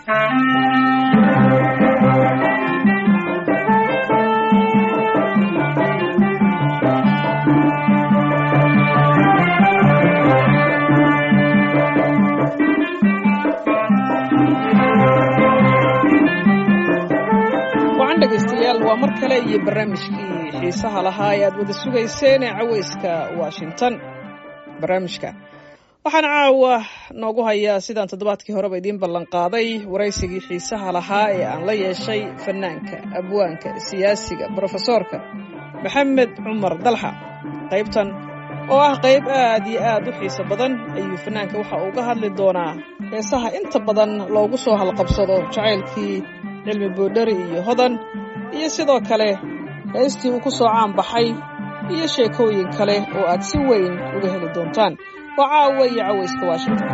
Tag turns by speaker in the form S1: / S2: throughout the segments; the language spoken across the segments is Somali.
S1: wacan dhegaystayaal waa mar kale iyo barnaamijkii xiisaha lahaa ee aad wada sugayseen ee cawayska washington barnaamijka waxaan caawa noogu hayaa sidaan toddobaadkii horeba idiin ballanqaaday waraysigii xiisaha lahaa ee aan la yeeshay fanaanka abwaanka siyaasiga brofesoorka maxamed cumar dalxa qaybtan oo ah qayb aad iyo aad u xiiso badan ayuu fanaanka waxa uu ga hadli doonaa heesaha inta badan loogu soo halqabsado jacaylkii cilmi boodhari iyo hodan iyo sidoo kale heestii uu ku soo caan baxay iyo sheekooyin kale oo aad si weyn uga heli doontaan waa caawa iyo cawayska washington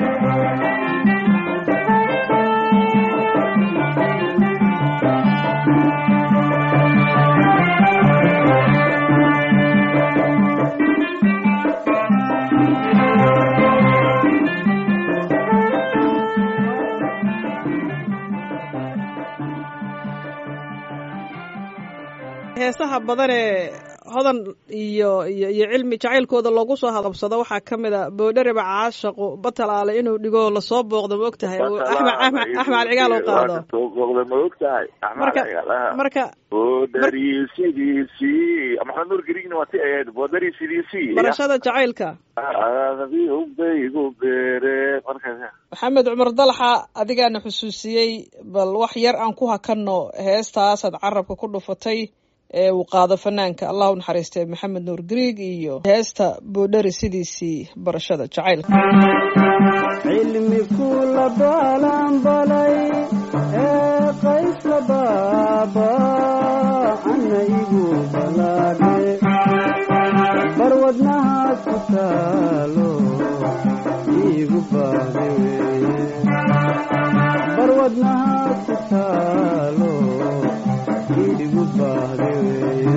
S1: heesaha badanee hodan iyo iyo iyo cilmi jacaylkooda loogu soo halqabsado waxaa ka mid a boodhareba caashaqu batalaale inuu dhigo lasoo booqdo ma og tahay axmed axmed axmed cigaal oo qaado
S2: booqda ma og tahay
S1: marka marka
S2: boodari sidiisii maxamed nuur grigna waa ti ahayd boodari sidiisii
S1: barashada jacaylka
S2: baygu beere marka
S1: maxamed cumar dalxa adigaana xusuusiyey bal wax yar aan ku hakanno heestaasaad carabka ku dhufatay ee uu qaado fanaanka allah u naxariistay maxamed nuur griig iyo heesta boodhari sidiisii barashada jacaylka
S3: cilmi kula balanbalay ee qaysla baaba ana igu balaadhe barwadnahaad ku taalo igu baahde weye barwadnahaad ku taalo igu baahde weye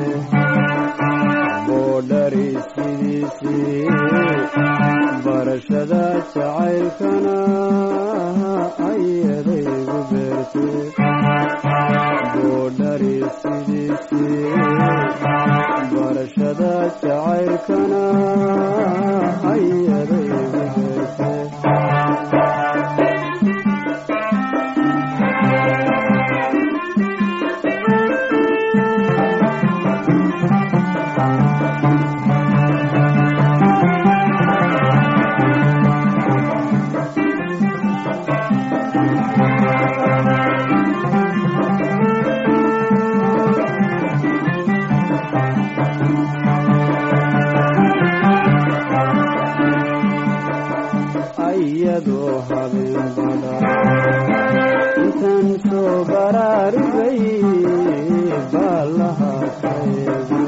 S3: boodhari sidiisii barashada jacaylkana ayadaygu beerte boodhari sidiisii barashada jacaylkana ayadaygu beerte ayadoo habeen bada intaan soo baraarugay baalaha kaeego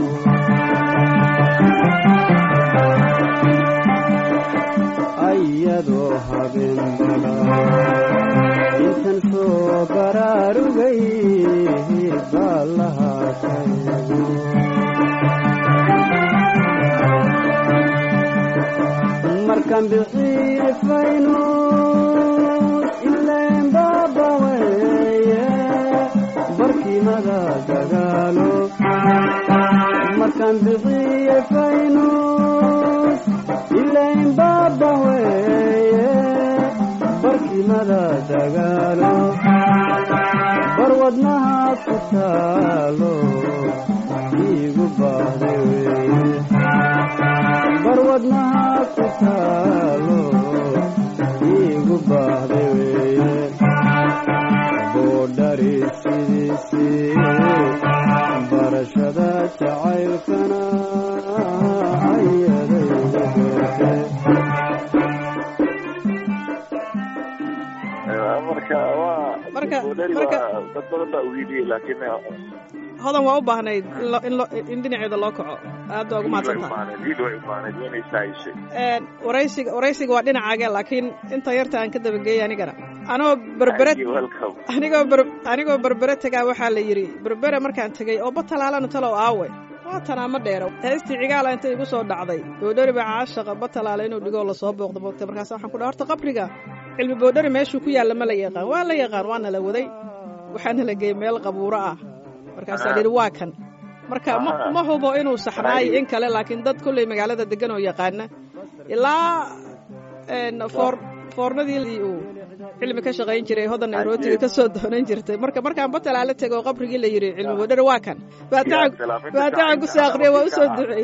S3: ayadoo habeen bada intaan soo baraarugay baalaha kaeego markaan bixiye faynus ileen baaba weeye barkimada dagaalo markaan bixiye faynus ileen baaba weeye barkimada dagaalo barwadnaha ku taalo iigu baahde weeye barwadnaha ku taalo iigu baahde weeye boodhari sidiisii barashada jacaylkana ayadaygu beerte
S2: marka waa
S1: Marka-
S2: boodhari
S1: marka-
S2: waa dad badan baa uhiiliyey laakiin
S1: hodan waa u baahnayd in lo- in lo- in dhinaceeda loo kaco aad baa ugu mahadsantaha
S2: wiil way umaaned inay saayishay
S1: Een, waraysiga waraysiga waa dhinacaaga laakiin inta yarta aan ka dabageeyay anigana anoo berbere
S2: welcome
S1: anigoo ber anigoo berbere tegaa waxaa la yidhi berbere markaan tegey oo batalaalana talow aawe waa tanaama dheero heestii cigaala inta igu soo dhacday doodhariba caashaqa batalaala inuu dhigoo lasoo booqdo moogtay markaas waxaan ku dhaha horta qabriga cilmi boodhari meeshuu ku yaalla ma la yaqaan waa la yaqaan waana la waday waxaana la geeyey meel qabuuro ah markaasaa la yidhi waa kan marka ma ma hubo inuu saxnaayo in kale laakiin dad kolley magaalada degan oo yaqaana ilaa een, foor foornadii uu cilmi ka shaqayn jiray hodan nairotiga ka soo doonan jirtay marka markaan batalaa la tego qabrigii la yidhi cilmi boodhari waa kan baatacan
S2: salaam, inta
S1: baatacan ku soo aqriya waa u soo duceeyey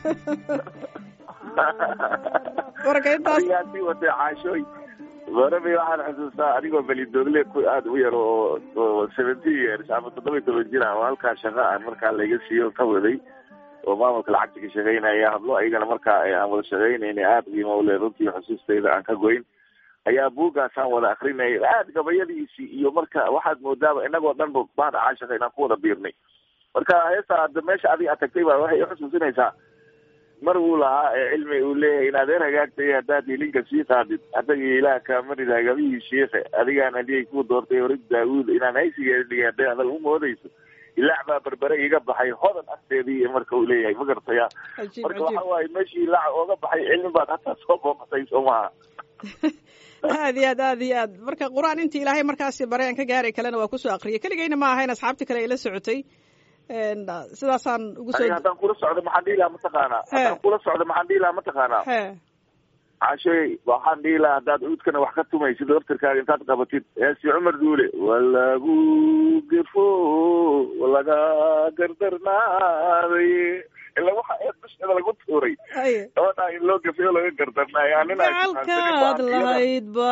S1: marka intaas
S2: adigaa sii watay caashooy goorabay waxaan xusuustaa anigoo belidoogle ku aada u yar oo oo seventeen years ama toddoba iyo toban jir ah oo halkaa shaqa aan markaa layga siiyo ka waday oo maamulka lacagta ka shaqaynaya hablo ayagana markaa aan wada shaqaynayna aada qiimo ule runtii xusuustayda aan ka goyn ayaa buuggaasaan wada akrinayay aada gabayadiisii iyo marka waxaad moodaaba inagoo dhan ba bahda caashaqa inaan ku wada biirnay marka heesta hadda meesha adiga aad tagtay baa waxay xusuusinaysaa mar uu lahaa ee cilmi uu leeyahay in adeer hagaagtay haddaad hilinka sii qaadid adaga ilaah kaamanid hagabihii shiikhe adigaan aliyay ku doortay horid daawuud inaan haysigeedhiga hadday hadal u moodayso ilaac baa berbere iga baxay hodan agteedii marka uu leeyahay ma gartaya
S1: cajiib
S2: marka
S1: cajiib
S2: waxa waaye meeshii ilaac ooga baxay cilmi baad hataa soo booqatay soo maha
S1: aad iyo aad aad iyo aad marka qur-aan intii ilaahay markaasi bare aan ka gaaray kalena waa kusoo aqriyay keligayna ma ahayn asxaabtii kale ay la socotay Een, sidaasaan ugu soo
S2: aniga haddaan kula socdo maxaan dhihi lahaa mataqaanaa haddaan kula socdo maxaan dhihi lahaa mataqaanaa
S1: he
S2: cashay waxaan dhihi lahaa haddaad cuudkana wax ka tumaysid laftirkaaga intaad qabatid heesi cumar duule walagu gefo walaga gardarnaaday ila waxa eed dusheeda lagu tuuray
S1: aye
S2: gabadhaa in loo gefeyo laga gardarnaayo nin ay
S1: gacalkaad lahayd ba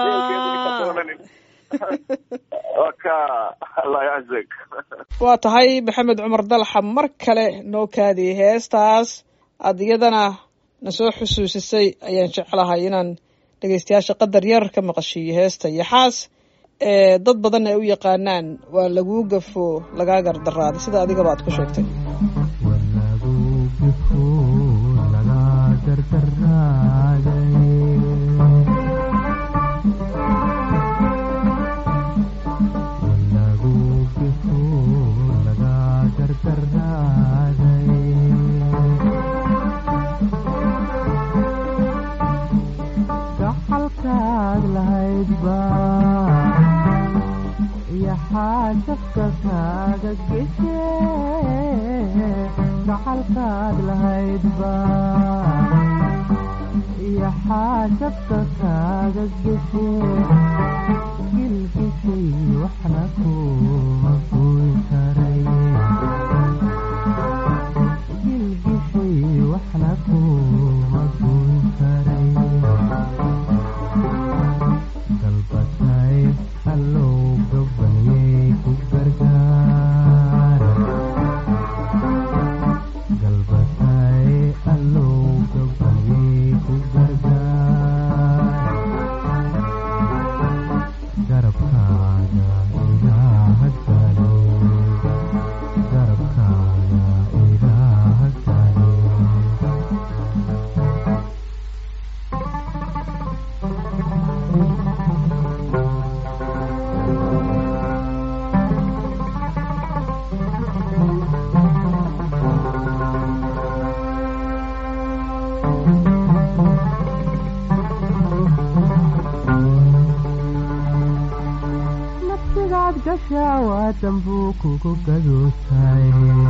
S2: waka allah yaczak
S1: waa tahay maxamed cumar dalxa mar kale noo kaadiyey heestaas aad iyadana na soo xusuusisay ayaan jeclahay inaan dhegaystayaasha qadar yar ka maqashiiyo heesta iyo xaas ee dad badan ay u yaqaanaan waa laguu gafo lagaa gardaraaday sida adigaba aad ku sheegtay
S3: walagu gifo laga gardaraaday walagu gifo laga gardaraaday gacalkaad lahayd baa iyo xaajabka kaaga geshe gacalkaad lahayd baa iyo xaajabka kaaga geshe gilgishay waxna kuma goyn karay gilgishay waxna kuma goyn karay galbatay allow gabaniyey ku gargaar galbatay allow gabaniyey ku gargaar garabkaaga ilaaha galo garabkaaga ilaaha galo nafsigaad gashaa waa dambuu kugu gadootay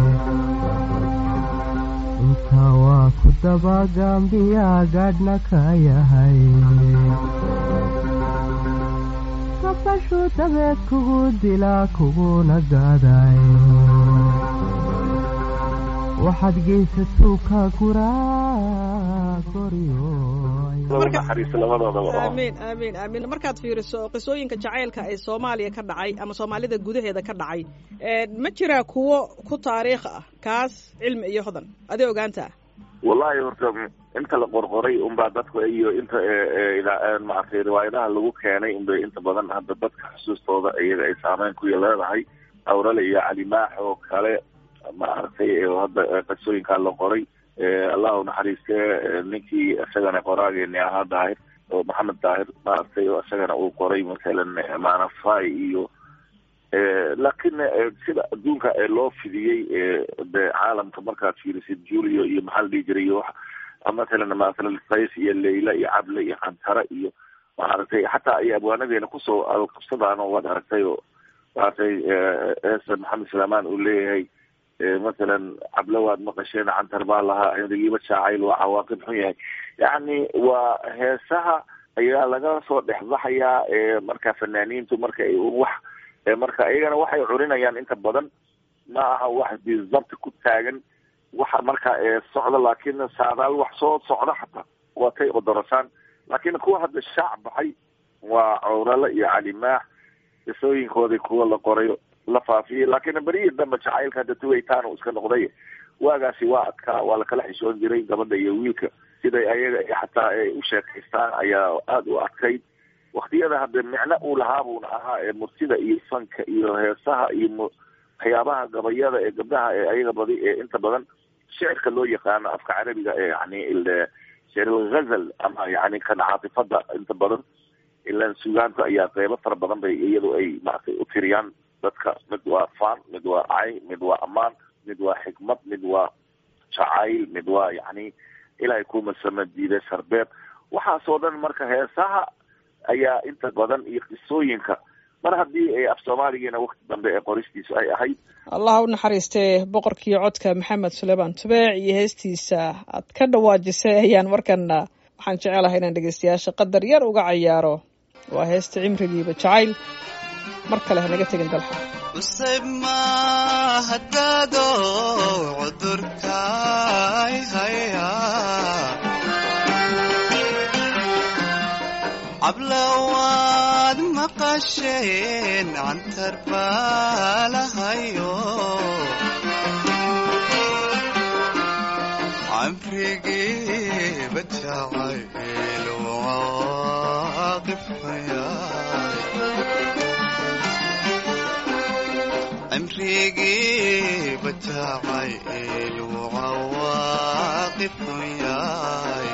S3: intaa waa ku dabagambiyaa gaadhna ka yahay kabashuu dabeed kugu dilaa kuguna gaaday waxaad geysatuu ka guraa goryo
S1: Marka-
S2: naxariis labadoodaba oo
S1: aamiin aamiin aamiin markaad fiiriso qisooyinka jacaylka ee soomaaliya ka dhacay ama soomaalida gudaheeda ka dhacay een, ma jiraa kuwo ku taariikh ah kaas cilmi iyo hodan adi ogaantaa
S2: wallahi horta inta la qorqoray unbaa dadku iyo inta ee, ee, ida- maaragtay riwaayadaha lagu keenay unbay inta badan hadda dadka xusuustooda iyaga ay saameyn ku leedahay awrale iyo cali maax oo kale maaragtay ee hadda ee, qisooyinkaa la qoray ee, allah u naxariiste ee, ninkii isagana qoraageeni ahaa daahir oo maxamed daahir maaragtay oo isagana uu qoray masalan ee, maanafai iyo ee, laakiin ee, sida adduunka ee loo fidiyey ee, de caalamka markaad fiirisid julio iyo maxaa la dhihi jiray iyo wax masalan masalan qays iyo leyla iyo cable iyo cantara iyo maaragtay xataa ay abwaanadeena kusoo alqabsadaan oo waad aragtay oo maaragtay eesa maxamed salaamaan uu leeyahay mathalan cablo waad maqasheen cantar baa lahaa enrigiiba jaacayl waa cawaaqib xun yahay yacni waa heesaha ayaa laga soo dhexbaxayaa marka fanaaniintu marka ay wax marka iyagana waxay curinayaan inta badan ma aha wax bizabti ku taagan waxa marka socda laakin saadaal wax soo socda xataa waatay odorasaan laakin kuwa hadda shaac baxay waa cowrale iyo calimaax qisooyinkoodii kuwa la qoray la faafiyey laakin berihii dambe jacaylka hadda tuwaytaan uu iska noqday waagaasi waa adkaa waa lakala xishoon jiray gabadha iyo wiilka siday ayaga xataa ay u sheekaystaan ayaa aada u adkayd waktiyada hadda micno uu lahaa buuna ahaa ee murtida iyo fanka iyo heesaha iyo waxyaabaha gabayada ee gabdhaha ee ayaga badi ee inta badan shicirka loo yaqaano afka carabiga ee yani shicirlghazal ama yani kan caatifada inta badan ilan sugaanta ayaa qeybo fara badan bay iyadu ay maratay u tiriyaan dadka mid waa faan mid waa cay mid waa ammaan mid waa xikmad mid waa jacayl mid waa yani ilaahay kumasama diiday sarbeeb waxaasoo dhan marka heesaha ayaa inta badan iyo qisooyinka mar haddii ay af soomaaligiina wakti dambe ee qoristiisu ay ahayd
S1: allah u naxariistee boqorkii codka maxamed suleymaan tubeec iyo heestiisa aad ka dhawaajisay ayaan markana waxaan jecelahay inaan dhegeystayaasha qadar yar uga cayaaro waa heesta cimrigiiba jacayl mar kale hanaga tegin dalxa
S4: usayb ma hadaado cudurkaay haya cablawaad maqasheen cantar baalahayo camrigiiba jacayl waaqifaya cimrigiiba jacayl waaqifun yahay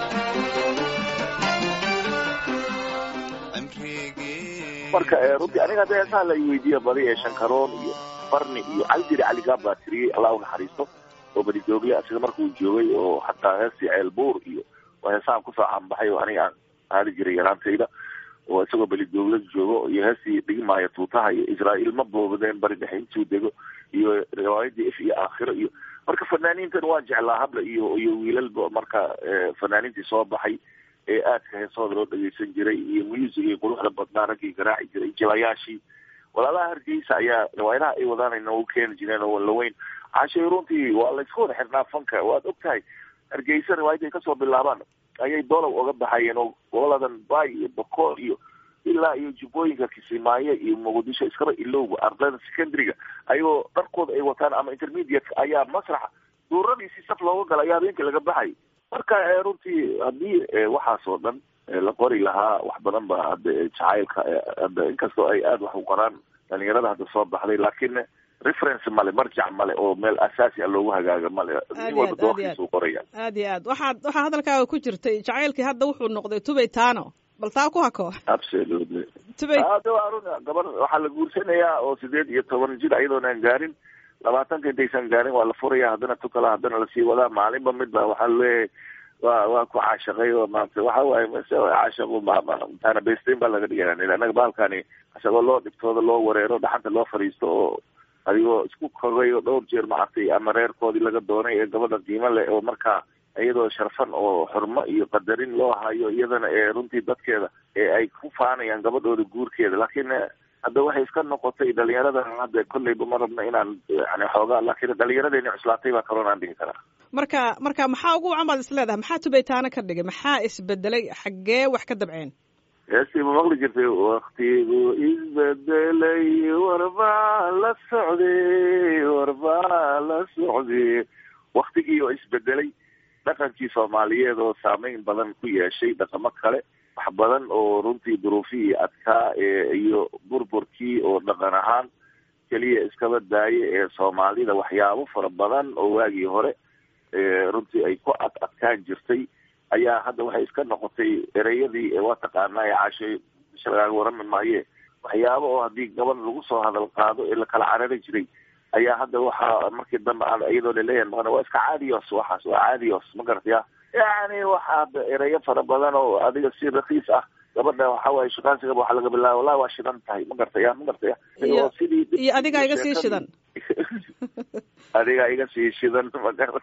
S2: marka runtii aniga hadda heesaha la weydiiya badi ee shankaroon iyo barni iyo caljiri caligaab baa tiriyey allah u naxariisto oo badi joogle asiga markuu joogay oo hataa heestii ceelbuur iyo waa heesahan kusoo caanbaxay oo aniga aan aadi jiray yaraantayda oo isagoo beli joogle joogo iyo heestii dhigmaayo tuutaha iyo israa'iil ma boobadeen bari dhexe intuu dego iyo riwaayadii if iyo aakhiro iyo marka fanaaniintan waan jeclaa habla iyo iyo wiilalba marka fanaaniintii soo baxay ee aadka heesahooda loo dhageysan jiray iyo musiga quruxda badnaa raggii garaaci jiray jilayaashii walaalaha hargeysa ayaa riwaayadaha ay wadaan noogu keeni jireen oo laweyn cashay runtii waa laysku wada xirnaa fanka waad og tahay hargeysa riwaayadda ay kasoo bilaabaan ayay dolow oga baxayeen oo goboladan bay iyo bokool iyo ilaa iyo jubbooyinka kisimaayo iyo muqdisho iskaba ilowga ardayda secondary-ga ayagoo dharkooda ay wataan ama intermediate ayaa masraxa duuradiisi saf looga gala ayaa habeenkii laga baxay marka runtii haddii waxaasoo dhan la qori lahaa wax badan ba hadda jacaylka hadda inkastoo ay aada wax u qoraan dhalinyarada hadda soo baxday laakiin reference male marjac male oo meel asaasi a loogu hagaaga male nin walba doorkiisa u qoraya
S1: aad iyo aad waxaad waxaa hadalkaaga ku jirtay jacaylkii hadda wuxuu noqday tubay taano bal taa ku hako
S2: absolutely
S1: tubay
S2: hada waa run gabar waxaa la guursanayaa oo sideed iyo toban jir ayadoonaan gaarin labaatanka intaysan gaarin waa la furaya haddana tukala haddana lasii wadaa maalinba midba waxaa leeyahay wa waa ku caashaqay oo maarata waxa waaye mase caashaqu mtaana besteyn baa laga dhigaya anaga bahalkani isagoo loo dhibtooda loo wareero dhaxanta loo fadhiisto oo adigoo isku kogay oo dhowr jeer maaragtay ama reerkoodii laga doonay ee gabadha qiimo leh oo markaa iyadoo sharfan oo xurmo iyo qadarin loo hayo iyadana ee runtii dadkeeda ee ay ku faanayaan gabadhooda guurkeeda laakiin hadda waxay iska noqotay dhalinyarada hadda kolleyba ma rabna inaan yani xoogaa laakiin dhalinyaradeenii cuslaatay baa kaloon aan dhigi karaa
S1: marka marka maxaa ugu wacan baad is leedahay maxaa tubaytaana ka dhigay maxaa isbedelay xaggee wax ka dabceen
S2: heestii ma maqli jirtay waktigu isbedelay warbaa la socday warbaa la socday waktigii oo isbedelay dhaqankii soomaaliyeed oo saameyn badan ku yeeshay dhaqamo kale wax badan oo runtii duruufihii adkaa ee iyo burburkii oo dhaqan ahaan keliya iskaba daaye ee soomaalida waxyaabo fara badan oo waagii hore runtii ay ku ad adkaan jirtay ayaa hadda waxay iska noqotay ereyadii waa taqaanaa ee caashay bisha lagaaga warami maaye waxyaabo oo haddii gabadh lagu soo hadal qaado ee lakala carari jiray ayaa hadda waxaa markii dambe iyadoo laleeyahay maqan waa iska caadios waxaas waa caadios ma garataya yani waxa hadda ereyo fara badan oo adiga si rakiis ah gabadha waxa waaye shukaansigaba waxaa laga bilaaba wallahi waa shidan tahay ma gartaya ma gartaya
S1: Iyo-
S2: oo sidii
S1: iyo adigaa iga sii shidan
S2: adiga iga sii shidan ma garata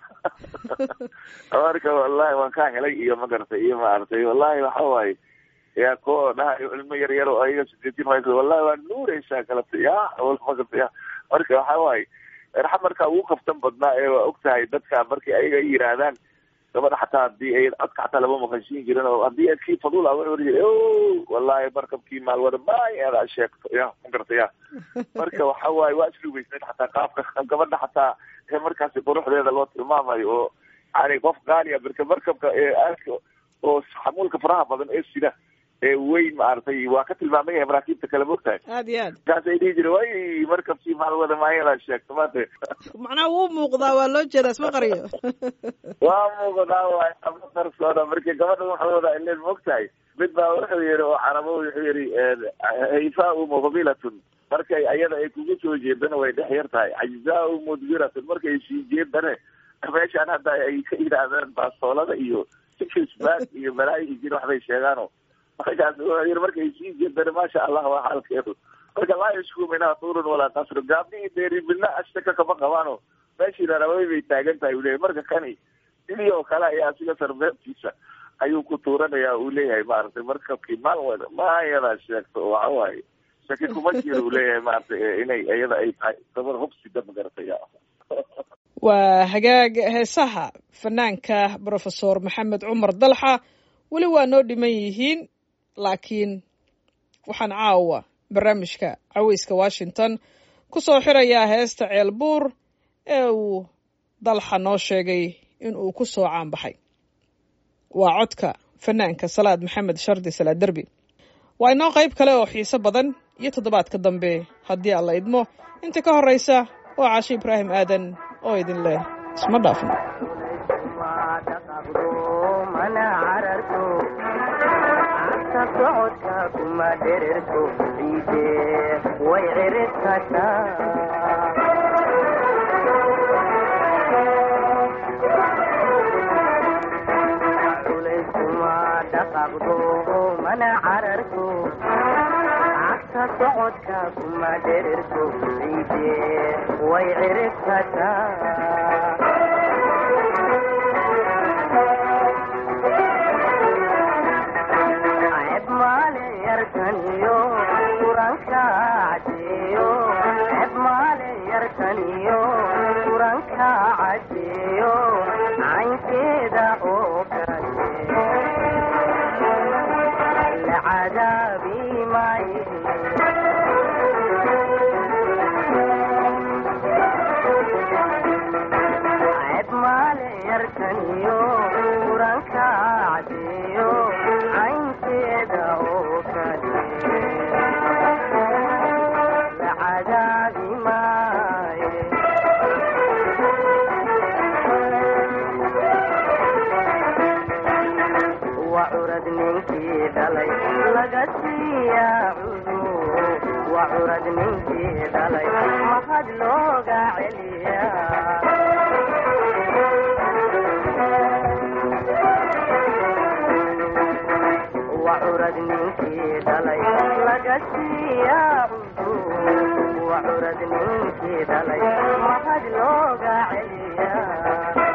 S2: marka wallahi waan kaa helay iyo ma garatay iyo maaragtay wallahi waxa waaye yaa ko dhahayo ilmo yar yar oo ayaga sideetin maysa wallahi waa nuureysaa galata ya wal ma garata ya marka waxa waaye raxa marka ugu kaftan badnaa ee waa og tahay dadka markay ayaga ay yiraahdaan gabadha xataa hadii ay codka xataa lama maqashiin jirin oo haddii kii fadul a wuxuu jira wallahi markabkii maalwada maay adaa sheegto ya ma garata ya marka waxa waaye waa islugeysnayd xataa qaabka gabadha xataa ee markaasi quruxdeeda loo tilmaamayo oo yani qof qaaliya marka markabka ee aadka oo xamuulka faraha badan ee sida ee weyn maaragtay waa ka tilmaaman yahay maraakiibta kale mogtahay
S1: aad iyo aad
S2: markaas ay dhihi jire way markabkii maalwada maayadaa sheegto maanta
S1: macnaha wuu muuqdaa waa loo jeedaa isma qariyo
S2: waa muuqdaa waay ama qarsooda marka gabadha wuxuu wadaa ileen mogtahay mid baa wuxuu yihi oo carabo wuxuu yihi hayfaau muqbilatun markay ayada ay kugu soo jeedana way dhex yar tahay cajzaau mudbiratun markay sii jeedane meeshaan hadda ay ka yidhaahdeen baastoolada iyo sikisbaag iyo balaayi jir waxbay sheegaano markaas wuxuu yihi markay sii jeedane maasha allah waa xaalkeedu marka laa yashku minha tuurun walaa qasru gaabdihii deeri midna ashaka kama qabaano meeshii raraway bay taagan tahay uu leeyahy marka kani sidii oo kale ayaa asiga sarbeebtiisa ayuu ku tuuranaya uu leeyahay maaragtay markabkii maal wada maayadaa sheegto oo waxa waaye shaki kuma jiro uu leeyahay maaragtay inay iyada ay tahay gabar hubsida magarataya
S1: waa hagaag heesaha fanaanka brofesor maxamed cumar dalxa weli waa noo dhiman yihiin laakiin waxaan caawa barnaamijka caweyska washington ku soo xirayaa heesta ceelbuur ee uu dalxa noo sheegay in uu ku soo caanbaxay waa codka fanaanka salaad maxamed shardi salaad derbi waa inoo qayb kale oo xiiso badan iyo toddobaadka dambe haddii aan la idmo inta ka horraysa waa cashe ibraahim aadan oo idin leh isma dhaafno
S3: mana cararto cagta socodka kuma dhererto ciide way ciribkataa culeyskuma dhaqaaqdo mana cararto cagta socodka kuma dhererto ciide way ciribkataa ceeb maale yarkaniyo quranka cadeeyo ceeb maale yarkaniyo quranka cadeeyo caynkeeda oo kale la cadaabi maaye ceeb maale yarkaniyo quranka cadeeyo caynkeeda oo kale la cadaabi maaye waa curad ninkii dhalay laga siiyaa cudur waa curad ninkii dhalay mahad looga celiyaa waa curad ninkii dhalay laga siiyaa cudur waa curad ninkii dhalay mahad looga celiyaa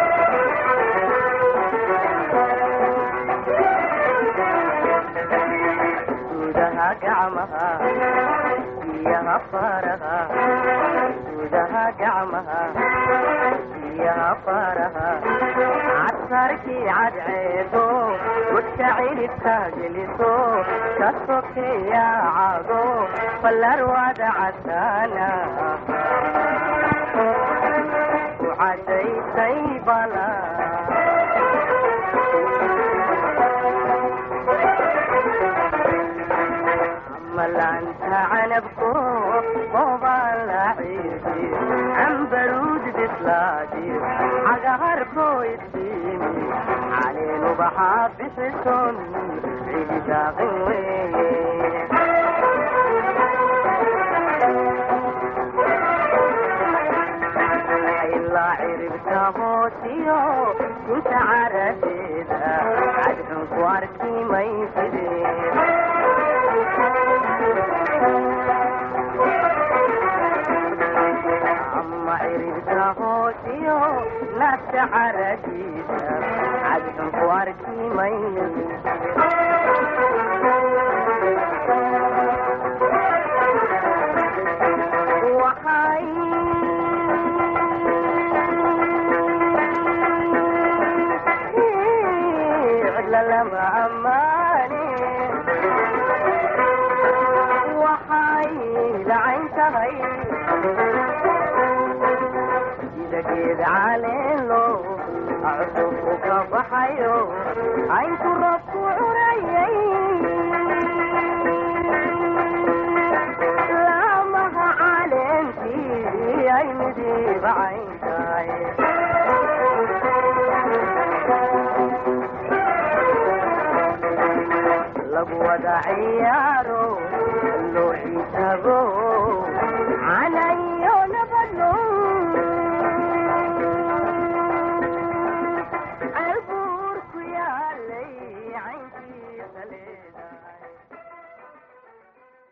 S3: gudaha gacmaha biyaha faraha gudaha gacmaha biyaha faraha casarkii cadceedo wadka cilibka geliso ka sokeeya cago fallarwada casaana ku cadaysay bala ملعنت عنبكو بوبا عيدي عنبرود بسلادي عقهركو يديني علين وبحاب بسسون عيدي داغي إلا عرفت موتيو كنت عرفيدا عدحن كواركي ما يفيدين
S5: carabtiyo naska caradiisa cadxun ku arkimay waxay cidla lama ammaane waxay lacayn tahay sida geed caleeno cusubku ka baxayo caynku roobku curayay laamaha caleentii ay midiiba cayn tahay lagu wada ciyaaro loo xisaabo canayo nabadno albuur ku yaalay caynkiisa leeda